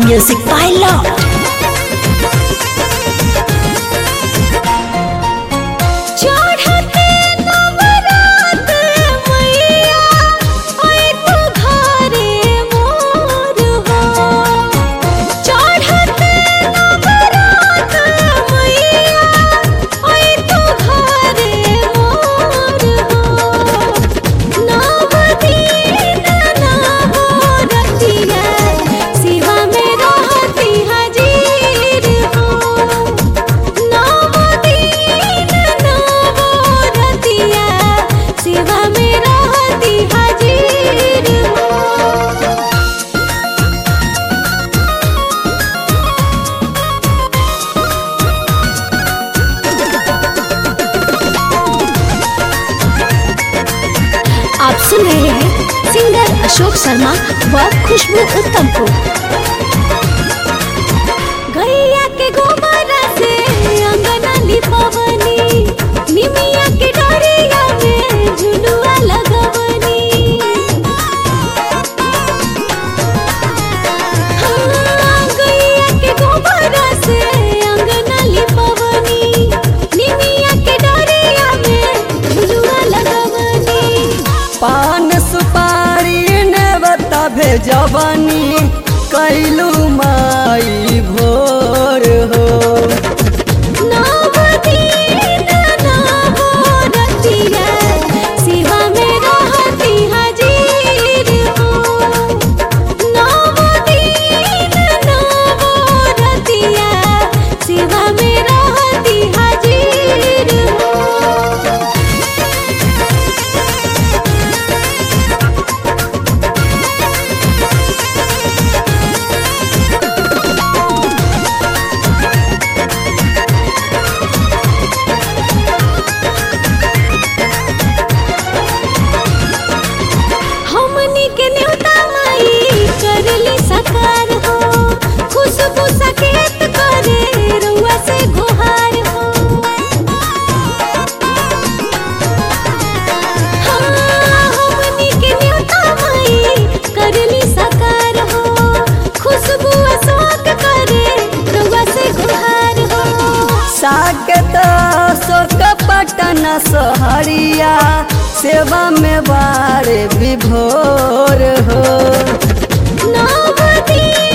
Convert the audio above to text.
Music by Lord. चढ़ते नवरात मैया ओए तू घरे मोर हो चढ़ते नवरात मैया ओए तू घरे मोर हो नव दिन नव रतिया शिवा में रहती हाजिर हो नव दिन नव रतिया शिवा में रहती हाजिर हो आप सुन रहे हैं सिंगर अशोक शर्मा व खुशबू उत्तम को गैया के गोबर से अंगना लिपवनी निमिया के डोरिया में झुलुआ लगवनी हाँ, गैया के गोबर से अंगना लिपवनी निमिया के डोरिया में झुलुआ लगवनी पान सुपारी ने बता भेजबनी कैलू माई भोर हो नव दिन नव रतिया शिवा में रहती हाजिर हो नव दिन नव रतिया शिवा में रहती हाजिर हो हमनी के न्योता माई करली सकार हो खुशबू सकेत करे रुआ से गुहार हो हाँ, हमनी के न्योता माई करली सकार हो खुशबू अशोक करे रुआ से गुहार हो साकेत शोक पटन सहरिया सेवा में बारे विभोर हो नव दिन